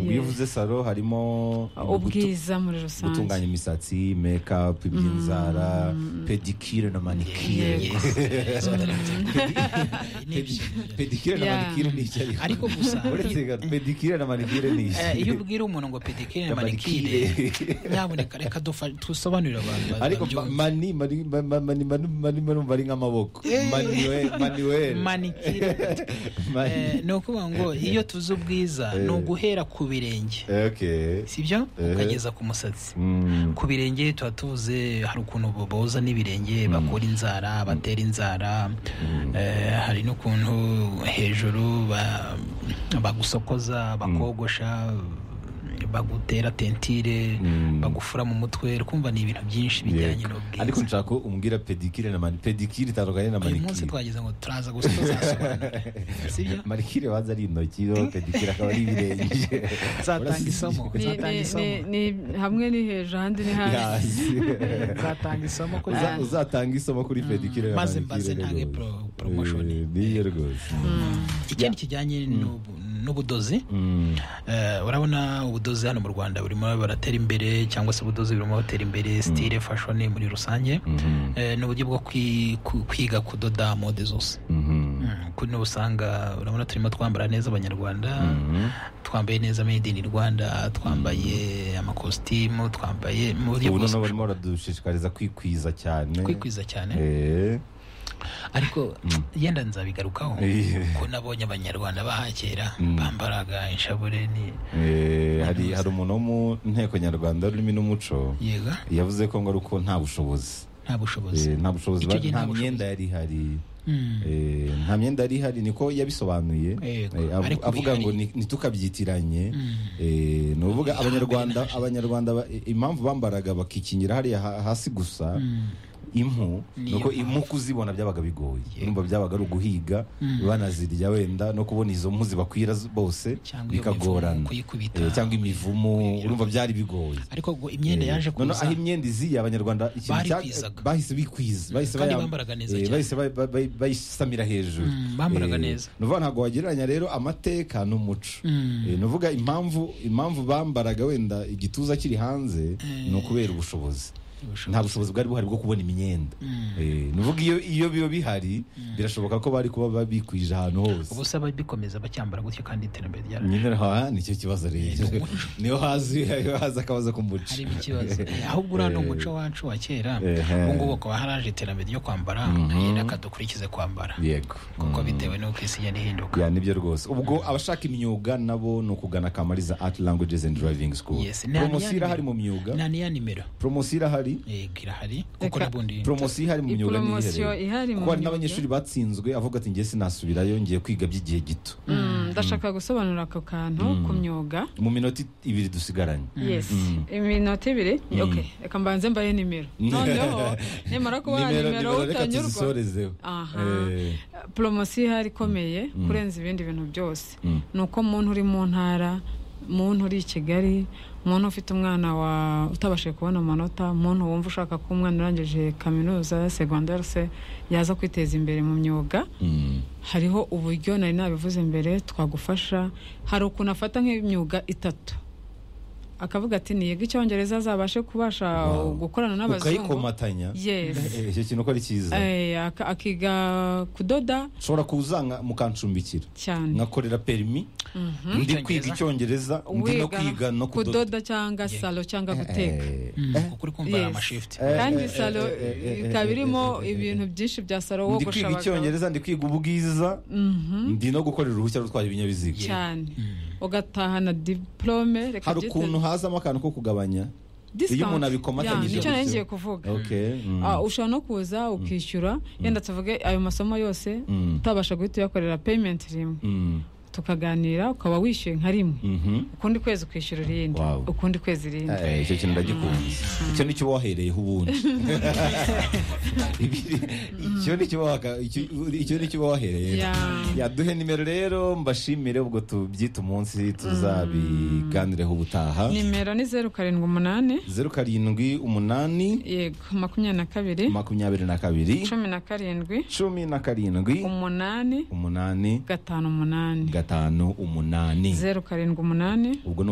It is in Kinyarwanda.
bivuze salo harimo ubwiza muri rusange gutunganya imisatsi mekapu iby'inzara pedikire na manikire pedikire na Yeah. manikire ni icyo ariko Ariko gusa- uretse ga- pedikire na manikire ni iki Eh, iyo ubwira umuntu ngo pedikire na Na manikire manikire. nyamuneka reka dufa- dusobanurire abantu ba- ariko babyumve. ma- mani mani mani mani mani mani mani ari nk'amaboko manuel manuel Manikire. Mani- Eh, ni ukuvuga ngo iyo tuzi ubwiza Eh. ni uguhera ku birenge okay sibyo Eh. ukageza ku musatsi Mm. ku birenge tuba tuvuze hari ukuntu bo- boza n'ibirenge bakura inzara batera inzara eh, hari n'ukuntu hejuru ba- bagusokoza bakogosha bagutera tentire Mm. bagufura mu mutwe kumva ni ibintu byinshi bijyanye Yego. n'ubwiza ariko nshaka ko umbwira pedikire na mani pedikire itandukanye na uyu munsi manikire twageze ngo turaza gusa tuzasobanura sibyo manikire banza ari intoki no pedikire akaba ari ibirenge Nzatanga isomo. Ni- ni- Uzatanga isomo. ni- ni- hamwe ni hejuru ahandi ni hasi Hasi. nzatanga isomo ko Uza- uzatanga isomo kuri pedikire na maze manikire mbaze rero ntange rwose. pro- promotion. Eh, niyo rwose ikindi kijyanye n'ubu- n'ubudozi Mm. eh, urabona ubudozi hano mu rwanda burimo baratera imbere cyangwa se ubudozi burimo batera imbere style fashion muri rusange Mhm. Eh, ni uburyo bwo kwi- ku- kwiga kudoda mode zose Mhm. Mm, kuri n'ubu usanga urabona turimo twambara neza abanyarwanda Mhm. twambaye neza made in rwanda twambaye amakositimu twambaye mu buryo ubu bwose noneho barimo baradushishikariza kwikwiza cyane kwikwiza cyane Eh. ariko yenda nzabigarukaho Iye. ko nabonye abanyarwanda bahakera Mm. bambaraga inshabure ni Eh, hari hari umuntu wo mu nteko nyarwanda y'ururimi n'umuco yega yavuze ko ngo ari uko nta bushobozi nta bushobozi Eh, nta bushobozi Icyo ba- gihe nta nta bushobozi. myenda yari ihari Mm. Eh, nta myenda yari ihari niko yabisobanuye Yego, Eh, avu- ariko avuga ngo bihari. ni- ntitukabyitiranye Mm. Eh, ni ukuvuga Hambere abanyarwanda nahashize. abanyarwanda ba- eh, impamvu bambaraga bakikingira hariya ha- hasi gusa Mm. impu Niyo nuko mpamvu. impu kuzibona byabaga bigoye Yego. numva byabaga ari uguhiga Mm. banazirya wenda no kubona izo mpu zibakwira z- bose Cyangwa iyo bikagorana mivumu kuyikubita. Eh, cyangwa imivumu urumva byari bigoye ariko ngo imyenda yaje Eh, noneho kuza aho imyenda iziye abanyarwanda ikintu cya- Barikwizaga. bahise bikwiza bahise kandi bayam- bambaraga neza eh, cyane. bahise ba- ba- ba- bayisamira hejuru Mm, bambaraga Eh, neza. ni ukuvuga ntabwo wagereranya rero amateka n'umuco Mm. Eh, ni ukuvuga impamvu impamvu bambaraga wenda igituza kiri hanze ni ukubera ubushobozi Ubushobozi. nta bushobozi bwari buhari bwo kubona imyenda Mm. Eh, ni ukuvuga iyo iyo biba bihari birashoboka ko bari kuba babikwije ahantu hose ubusa babikomeza bacyambara gutyo kandi iterambere ryara nyine aha nicyo kibazo rero niyo hazi niyo hazi akabazo k'umuco harimo ikibazo Eh, ahubwo uriya ni Eh. umuco wacu wa kera Ehe. ubu ngubu ukaba haraje iterambere ryo kwambara Mhm. reka dukurikize kwambara yego kuko bitewe n'uko isi igenda ihinduka ya nibyo rwose ubwo abashaka imyuga nabo ni ukugana kamariza art languages and driving school Yes, ni poromosiyo anime. irahari mu myuga nta niya nimero poromosiyo irahari yego irahari kuko Reka- n'ubundi poromosiyo ihari mu I myuga poromosiyo ihari mu kuko hari myuga. n'abanyeshuri batsinzwe avuga ati njye sinasubirayo ngiye kwiga by'igihe gito Mm, ndashaka gusobanura ako kantu ku myuga mu minota ibiri dusigaranye yes iminota ibiri okay reka mbanze mbaye nimero noneho nimara kubaha nimero reka utanyurwa tuzisorezeho Aha. Eh, poromosiyo ihari ikomeye kurenza ibindi bintu byose Mm. ni uko muntu uri mu ntara muntu uri i kigali muntu ufite umwana wa utabashije kubona amanota muntu wumva ushaka ko umwana urangije kaminuza segonderi se yaza kwiteza imbere mu myuga mm. hariho uburyo nari nabivuze mbere twagufasha hari ukuntu afata nk'imyuga itatu akavuga ati niyega icyongereza azabashe kubasha Wow. gukorana n'abazungu ukayikomatanya yes Eh, icyo kintu uko ari cyiza Eh, aka- akiga kudoda ushobora kuza nka- mukancumbikira cyane nkakorera perimi ndi kwiga icyongereza Icyongereza. ndi no kwiga no kudoda kudoda cyangwa salo cyangwa guteka Eh, Mm, kuko uri kumva hari Yes. amashifti Eh, kandi eh, salo eh, eh, eh, ikaba eh, irimo eh, eh, ibintu byinshi bya salo ndi wogosha kwiga abagabo icyongereza ndi kwiga ubwiza ndi no gukorera uruhushya rwo gutwara ibinyabiziga cyane ugatahana diporome reka hari byite- ukuntu hazamo akantu ko kugabanya Discount. iyo umuntu abikomatanyije Yeah, nicyo nari gutyo. ngiye kuvuga Okay, mm. Ah, ushobora no kuza ukishyura yenda tuvuge ayo masomo yose Mm. utabasha guhita uyakorera peyimenti rimwe Mm, tukaganira ukaba wishyuye nka rimwe mhm. ukundi kwezi ukishyura irindi Wow. ukundi kwezi irindi Eh, icyo kintu ndagikunze icyo nicyo uba wahereyeho ubundi Ibi- icyo nicyo uba waka- icyo- icyo nicyo uba wahereyeho Yeah. yaduhe nimero rero mbashimire ubwo tubyita umunsi tuzabiganireho ubutaha nimero ni zeru karindwi umunani zeru karindwi umunani yego makumyabiri na kabiri makumyabiri na kabiri cumi na karindwi cumi na karindwi umunani umunani gatanu umunani gatanu umunani zeru karindwi umunani ubwo ni